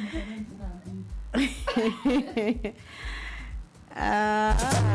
Ah,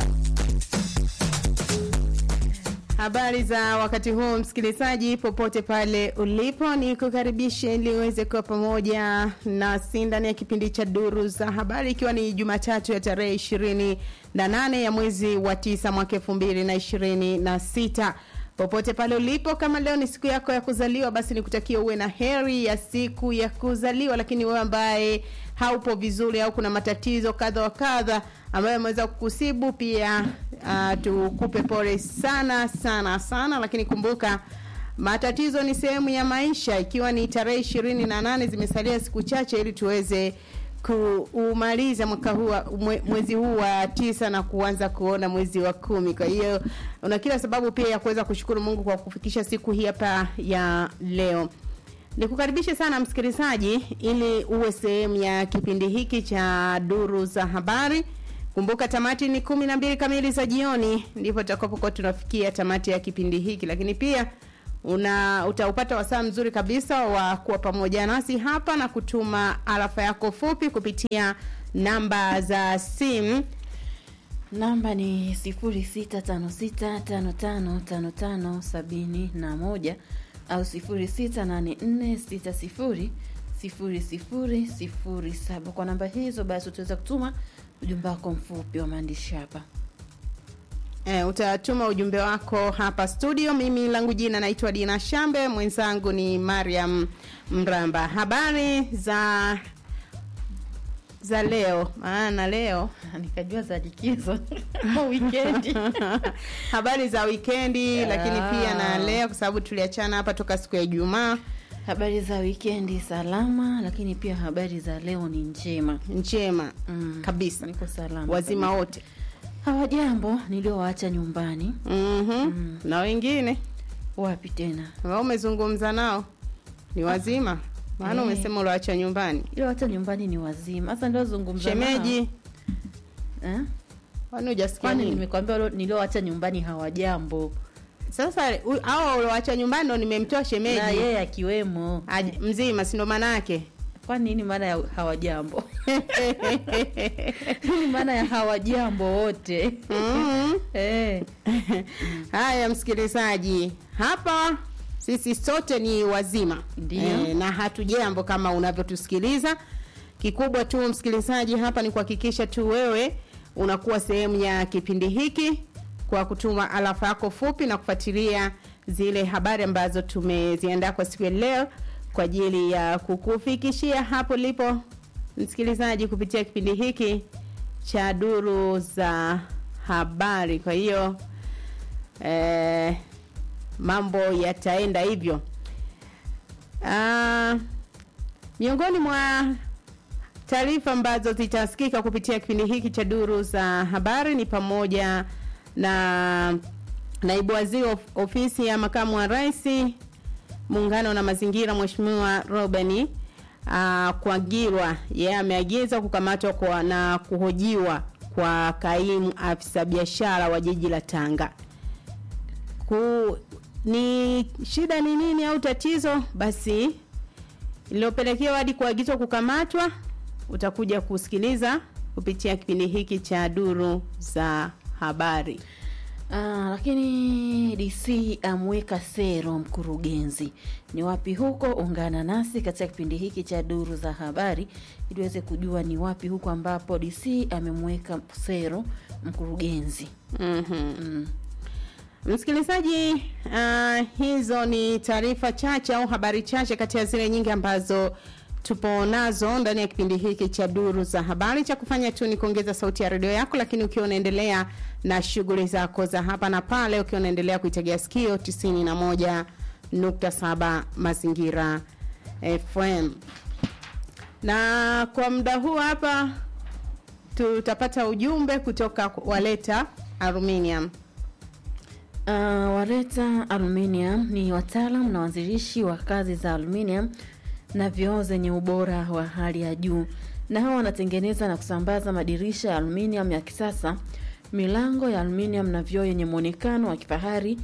Habari za wakati huu msikilizaji, popote pale ulipo, ni kukaribishe ili uweze kuwa pamoja nasi ndani ya kipindi cha Duru za Habari, ikiwa ni Jumatatu ya tarehe ishirini na nane ya mwezi wa tisa mwaka elfu mbili na ishirini na sita. Popote pale ulipo, kama leo ni siku yako ya kuzaliwa, basi nikutakia uwe na heri ya siku ya kuzaliwa. Lakini wewe ambaye haupo vizuri au kuna matatizo kadha wa kadha ambayo yameweza kukusibu pia, uh, tukupe pole sana sana sana, lakini kumbuka matatizo ni sehemu ya maisha. Ikiwa ni tarehe ishirini na nane zimesalia siku chache ili tuweze kuumaliza mwaka huu wa- mwe- mwezi huu wa tisa na kuanza kuona mwezi wa kumi. Kwa hiyo una kila sababu pia ya kuweza kushukuru Mungu kwa kufikisha siku hii hapa ya leo. Nikukaribishe sana msikilizaji, ili uwe sehemu ya kipindi hiki cha duru za habari. Kumbuka tamati ni kumi na mbili kamili za jioni, ndipo tutakapokuwa tunafikia tamati ya kipindi hiki, lakini pia una utaupata wasaa mzuri kabisa wa kuwa pamoja nasi hapa na kutuma arafa yako fupi kupitia namba za simu Namba ni sifuri sita tano sita tano tano tano tano sabini na moja au sifuri sita nane nne sita sifuri sifuri sifuri sifuri saba. Kwa namba hizo basi utaweza kutuma ujumbe wako mfupi wa maandishi hapa. E, utatuma ujumbe wako hapa studio. Mimi langu jina naitwa Dina Shambe, mwenzangu ni Mariam Mramba. Habari za za leo, maana leo Nikajua za likizo wikendi. habari za wikendi, Yeah. lakini pia na leo, kwa sababu tuliachana hapa toka siku ya Ijumaa. Habari za wikendi salama, lakini pia habari za leo ni njema. Njema Mm, kabisa, Niko salama. wazima wote. Hawajambo niliowaacha nyumbani. mm na wengine Wapi tena? ambao umezungumza nao ni wazima, maana Eh. umesema uliwacha nyumbani. Niliowacha nyumbani ni wazima. Sasa ndio zungumza Shemeji, nao. Eh? kwani hujasikia Kwani nini? nimekwambia walio- niliowacha nyumbani hawajambo. Sasa u- hao uliowacha nyumbani ndo nimemtoa Na shemeji yeye akiwemo. Aj- mzima, si ndo maana yake? Kwa nini maana ya hawajambo? Nini maana ya hawajambo wote? Mm. Eh. Haya, msikilizaji, hapa sisi sote ni wazima Ndiyo. na hatujambo kama unavyotusikiliza. Kikubwa tu msikilizaji, hapa ni kuhakikisha tu wewe unakuwa sehemu ya kipindi hiki kwa kutuma alafa yako fupi na kufuatilia zile habari ambazo tumeziandaa kwa siku ya leo kwa ajili ya kukufikishia hapo lipo msikilizaji kupitia kipindi hiki cha duru za habari. Kwa hiyo eh, mambo yataenda hivyo. Ah, miongoni mwa taarifa ambazo zitasikika kupitia kipindi hiki cha duru za habari ni pamoja na naibu waziri of, ofisi ya makamu wa rais muungano na mazingira mheshimiwa Robeni uh, Kwagirwa yeye ameagiza kukamatwa kwa na kuhojiwa kwa kaimu afisa biashara wa jiji la Tanga. Ku, ni shida ni nini au tatizo basi iliyopelekewa hadi kuagizwa kukamatwa utakuja kusikiliza kupitia kipindi hiki cha duru za habari. Ah, lakini DC amweka sero mkurugenzi. Ni wapi huko? Ungana nasi katika kipindi hiki cha duru za habari ili uweze kujua ni wapi huko ambapo DC amemweka sero mkurugenzi. Mhm. Mm. Msikilizaji, uh, hizo ni taarifa chache au habari chache kati ya zile nyingi ambazo tupo nazo ndani ya kipindi hiki cha duru za habari. Cha kufanya tu ni kuongeza sauti ya redio yako, lakini ukiwa unaendelea na shughuli zako za hapa na pale, ukiwa unaendelea kuitegea sikio 91.7 Mazingira FM. Na kwa muda huu hapa tutapata ujumbe kutoka Waleta Aluminium. Uh, Wareta Aluminium ni wataalam na waanzilishi wa kazi za aluminium na vioo zenye ubora wa hali ya juu, na hawa wanatengeneza na kusambaza madirisha ya aluminium ya kisasa, milango ya aluminium na vioo yenye muonekano wa kifahari,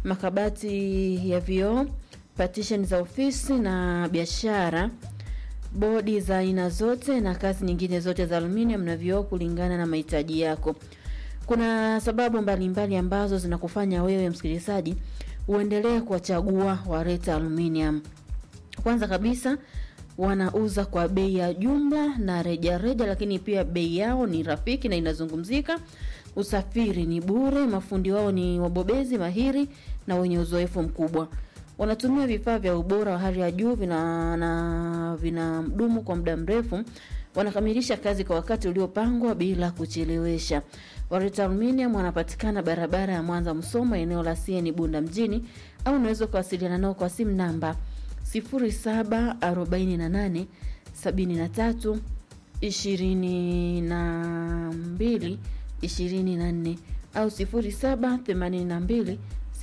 makabati ya vioo, partition za ofisi na biashara bodi za aina zote na kazi nyingine zote za aluminium na vioo kulingana na mahitaji yako. Kuna sababu mbalimbali mbali ambazo zinakufanya wewe msikilizaji uendelee kuwachagua Wareta Aluminium. Kwanza kabisa wanauza kwa bei ya jumla na rejareja reja, lakini pia bei yao ni rafiki na inazungumzika. Usafiri ni bure, mafundi wao ni wabobezi mahiri na wenye uzoefu mkubwa. Wanatumia vifaa vya ubora wa hali ya juu vina na vinadumu kwa muda mrefu. Wanakamilisha kazi kwa wakati uliopangwa bila kuchelewesha. Wareta Aluminium wanapatikana barabara ya Mwanza Msoma, eneo la CN Bunda mjini, au unaweza kuwasiliana nao kwa simu namba 0748 73 22 24 au 0782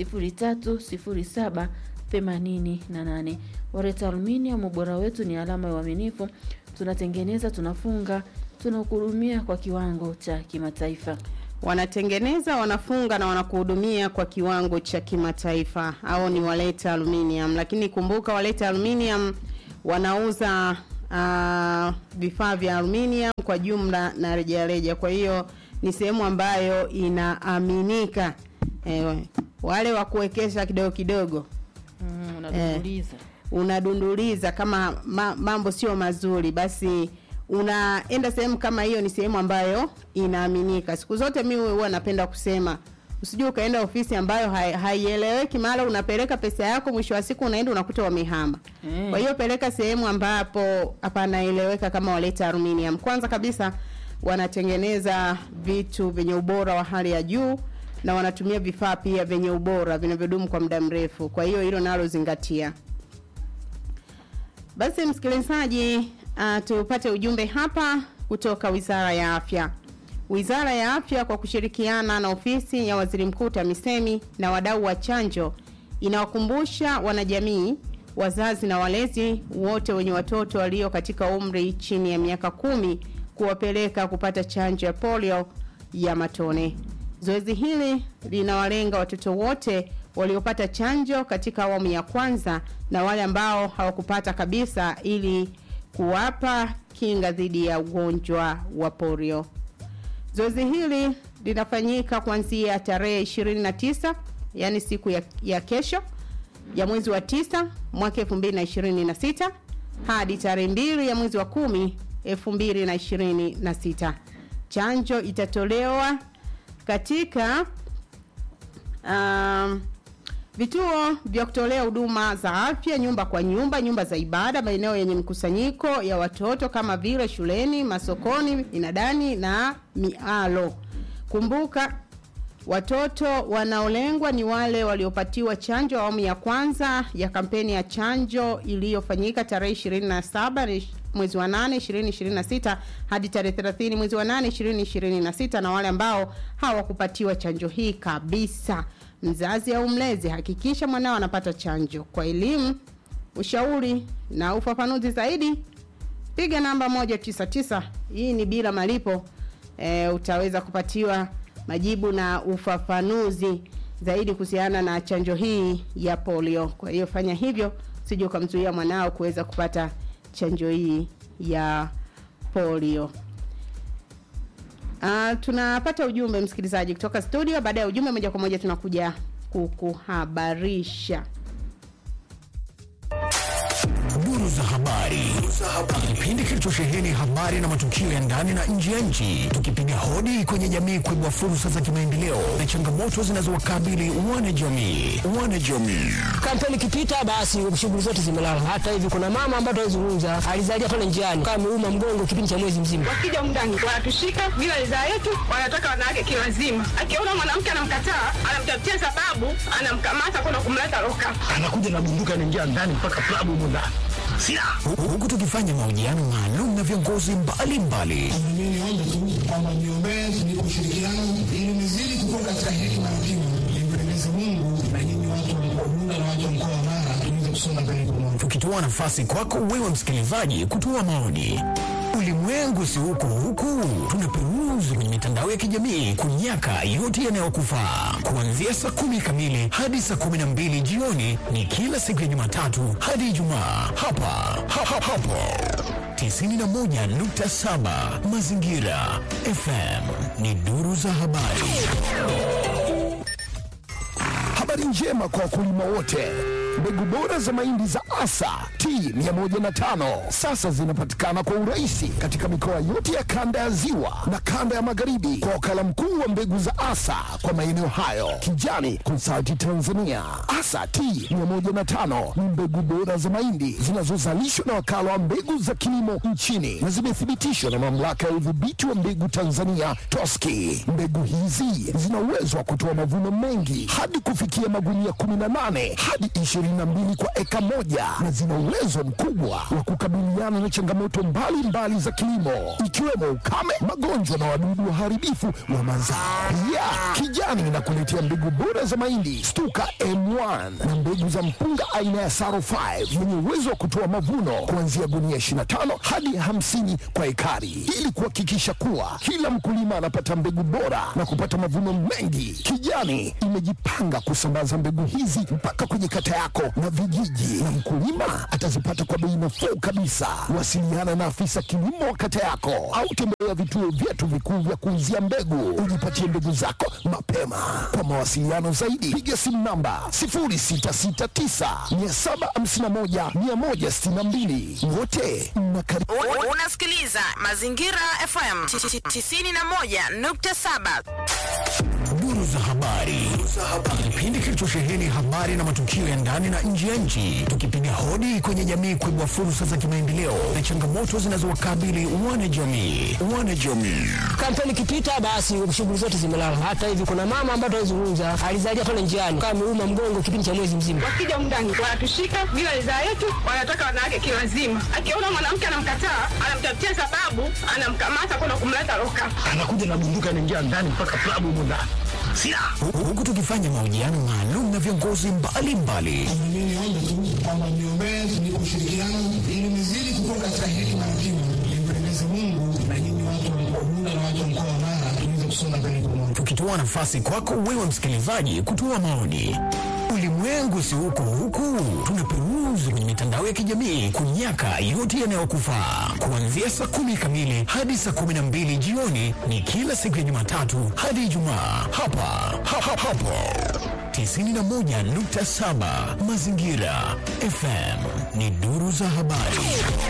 0307 88. Wareta Aluminium, ubora wetu ni alama ya uaminifu. Tunatengeneza, tunafunga, tunakuhudumia kwa kiwango cha kimataifa. Wanatengeneza, wanafunga na wanakuhudumia kwa kiwango cha kimataifa, au ni Waleta Aluminium. Lakini kumbuka, Waleta Aluminium wanauza uh, vifaa vya aluminium kwa jumla na rejareja, kwa hiyo ni sehemu ambayo inaaminika. Eh, wale wa kuwekesha kidogo kidogo Mm, unadunduliza. unadunduliza kama ma, mambo sio mazuri, basi unaenda sehemu kama hiyo. Ni sehemu ambayo inaaminika. Siku zote mimi huwa napenda kusema usijue ukaenda ofisi ambayo hai- haieleweki, mara unapeleka pesa yako, mwisho wa siku unaenda unakuta wamehama. Mm. Kwa hiyo peleka sehemu ambapo hapanaeleweka kama Waleta Aluminium. Kwanza kabisa wanatengeneza vitu vyenye ubora wa hali ya juu na wanatumia vifaa pia vyenye ubora vinavyodumu kwa muda mrefu. Kwa hiyo hilo nalo zingatia. Basi msikilizaji, uh, tupate ujumbe hapa kutoka Wizara ya Afya. Wizara ya Afya kwa kushirikiana na ofisi ya Waziri Mkuu TAMISEMI na wadau wa chanjo inawakumbusha wanajamii, wazazi na walezi wote wenye watoto walio katika umri chini ya miaka kumi kuwapeleka kupata chanjo ya polio ya matone. Zoezi hili linawalenga watoto wote waliopata chanjo katika awamu ya kwanza na wale ambao hawakupata kabisa ili kuwapa kinga dhidi ya ugonjwa wa polio. Zoezi hili linafanyika kuanzia tarehe 29 yani siku ya, ya kesho ya mwezi wa tisa mwaka 2026 hadi tarehe mbili ya mwezi wa kumi 2026. Chanjo itatolewa katika um, vituo vya kutolea huduma za afya, nyumba kwa nyumba, nyumba za ibada, maeneo yenye mkusanyiko ya watoto kama vile shuleni, masokoni, inadani na mialo. Kumbuka watoto wanaolengwa ni wale waliopatiwa chanjo awamu ya kwanza ya kampeni ya chanjo iliyofanyika tarehe 27 mwezi wa 8 2026 hadi tarehe 30 mwezi wa 8 2026 na wale ambao hawakupatiwa chanjo hii kabisa. Mzazi au mlezi, hakikisha mwanao anapata chanjo. Kwa elimu, ushauri na ufafanuzi zaidi, piga namba 199. Hii ni bila malipo. E, utaweza kupatiwa majibu na ufafanuzi zaidi kuhusiana na chanjo hii ya polio. Kwa hiyo fanya hivyo, usije ukamzuia mwanao kuweza kupata chanjo hii ya polio. Uh, tunapata ujumbe msikilizaji kutoka studio. Baada ya ujumbe, moja kwa moja tunakuja kukuhabarisha. Duru za habari, kipindi kilichosheheni habari na matukio ya ndani na nje ya nchi, tukipiga hodi kwenye jamii kuibua fursa za kimaendeleo na changamoto zinazowakabili wanajamii. Wanajamii kampeni ikipita basi shughuli zote zimelala. Hata hivi kuna mama ambaye tunazungumza alizalia pale njiani kama ameuma mgongo kipindi cha mwezi mzima. Wakija mndani wanatushika bila ridhaa yetu, wanataka wanawake kiwazima. Akiona mwanamke anamkataa, anamtafutia sababu, anamkamata kwenda kumleta loka. anakuja na bunduki anaingia ndani mpaka klabu humo ndani. Silaha. Hu- huku tukifanya mahojiano maalum na viongozi mbalimbali Mimi niombe tu kwamba niombee ni ushirikiano ili nizidi kukua katika hekima na kimo, nimpendeze Mungu na nyinyi watu wa mkoa Bunda na watu wa mkoa wa Mara tuweze kusonga mbele pamoja. tukitoa nafasi kwako wewe msikilizaji kutoa maoni. Ulimwengu si huko huku, tunaperuzi kwenye mitandao ya kijamii kunyaka yote yanayokufaa. Kuanzia saa kumi kamili hadi saa kumi na mbili jioni ni kila siku ya Jumatatu hadi Ijumaa hapa ha, ha, hapo 91.7 Mazingira FM ni duru za habari. Habari njema kwa wakulima wote. Mbegu bora za mahindi za Asa T105 sasa zinapatikana kwa urahisi katika mikoa yote ya kanda ya Ziwa na kanda ya Magharibi kwa wakala mkuu wa mbegu za Asa kwa maeneo hayo, Kijani Consulting Tanzania. Asa T105 ni mbegu bora za mahindi zinazozalishwa na wakala wa mbegu za kilimo nchini na zimethibitishwa na mamlaka ya udhibiti wa mbegu Tanzania TOSCI. Mbegu hizi zina uwezo wa kutoa mavuno mengi hadi kufikia magunia 18 hadi 22 kwa eka moja na zina uwezo mkubwa wa kukabiliana na changamoto mbalimbali mbali za kilimo ikiwemo ukame, magonjwa na wadudu waharibifu wa mazao. Pia Kijani inakuletea mbegu bora za mahindi Stuka M1 na mbegu za mpunga aina ya Saro 5 yenye uwezo wa kutoa mavuno kuanzia gunia 25 hadi 50 kwa ekari, ili kuhakikisha kuwa kila mkulima anapata mbegu bora na kupata mavuno mengi. Kijani imejipanga kusambaza mbegu hizi mpaka kwenye kata yako na vijiji, na mkulima atazipata kwa bei nafuu kabisa. Wasiliana na afisa kilimo wa kata yako au tembelea vituo vyetu vikuu vya kuuzia mbegu, ujipatie mbegu zako mapema. Kwa mawasiliano zaidi, piga simu namba 0669 751 162. Wote mnakaribishwa. U- Unasikiliza Mazingira FM 91.7. Duru za habari, kipindi kilichosheheni habari na matukio ya ndani na nje ya nchi, tukipiga hodi kwenye jamii kuibua fursa za kimaendeleo na changamoto zinazowakabili wanajamii. Wanajamii Kampeni ikipita basi shughuli zote zimelala. Hata hivi kuna mama ambaye tunazungumza alizalia pale njiani kama ameuma mgongo kipindi cha mwezi mzima. wakija mndani wanatushika bila ridhaa yetu, wanataka wanawake kiwazima. Akiona mwanamke anamkataa, anamtafutia sababu, anamkamata kwenda kumleta loka. anakuja na bunduki anaingia ndani mpaka klabu humo ndani silaha Hu- huku tukifanya mahojiano maalum na viongozi mbalimbali mimi niombe tu kwamba mniombee tunipe ushirikiano ili nizidi kukua katika hekima na kima nimpendeze mungu na nyinyi watu wa mkoa bunda na watu wa mkoa wa mara tuweze kusonga mbele pamoja tukitoa nafasi kwako wewe msikilizaji kutoa maoni. Ulimwengu si huko huku, tunaperuzi kwenye mitandao ya kijamii kunyaka yote yanayokufaa. Kuanzia saa kumi kamili hadi saa kumi na mbili jioni ni kila siku ya Jumatatu hadi Ijumaa hapa ha, ha, hapo 91.7 Mazingira FM ni duru za habari.